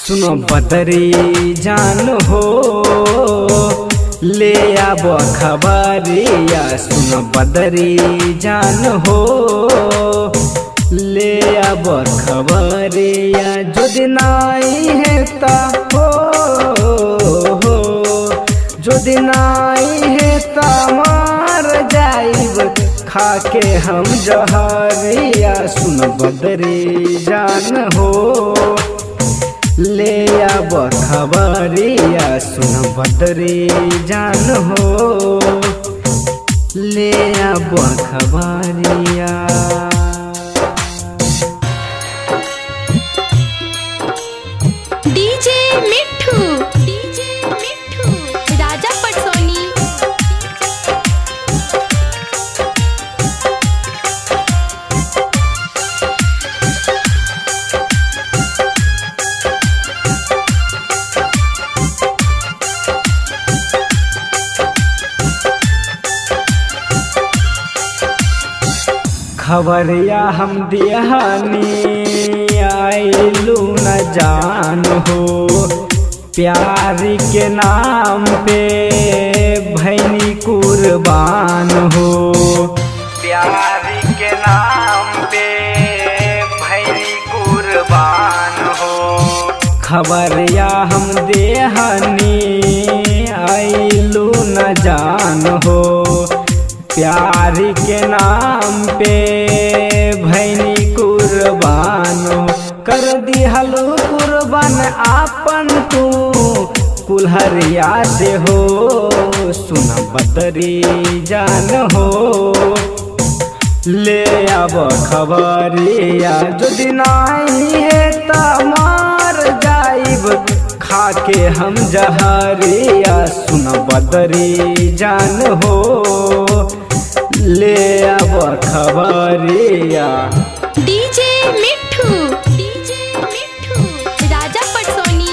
सुनो बदरी जान हो ले आब खबरिया सुनो बदरी जान हो ले आब खबरिया जो दिन आई है ता हो हो जो दिन आई है ता मार जाइब खाके हम जहरिया सुन बदरी जान हो ले आब खबरिया सुन बदरी जान हो ले आब खबरिया डीजे मिठू डीजे मिठू राजा पटसोनी खबरिया हम दिहानी आइलू न जान हो प्यार के नाम पे भैनी कुर्बान हो प्यार के नाम पे भैनी कुर्बान हो खबरिया हम देहानी आइलू न जान हो प्यार के नाम पे भैनी कुर्बान कर दिहलो कुर्बान आपन तू कुल्हरिया से हो सुन बदरी जान हो ले अब खबरिया जो दिन आई है त मार जाइब खाके हम जहरिया सुन बदरी जान हो ले अब खबरिया डीजे मिठू डीजे मिठू राजा पटसोनी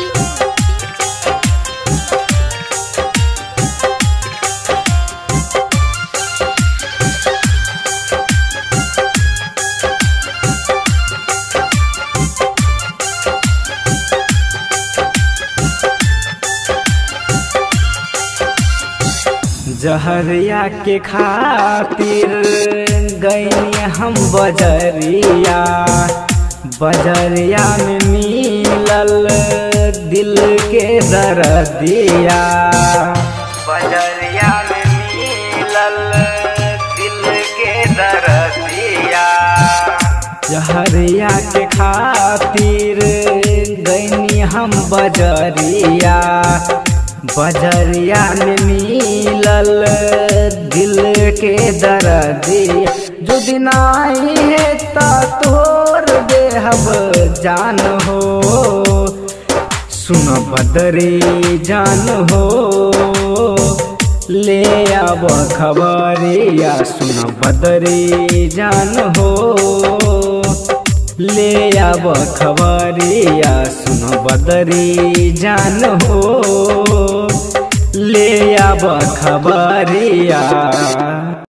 जहरिया के खातिर गईनी हम बजरिया बजरिया में मिलल दिल के दर्दिया बजरिया में मिलल दिल के दर्दिया जहरिया के खातिर गईनी हम बजरिया बजरिया में मिलल दिल के दर्दिया जो दिन आई है ता तोर देहब जान हो सुन बदरी जान हो ले अब खबरिया सुन बदरी जान हो ले अब खबरिया सुन बदरी जान हो ले अब खबरिया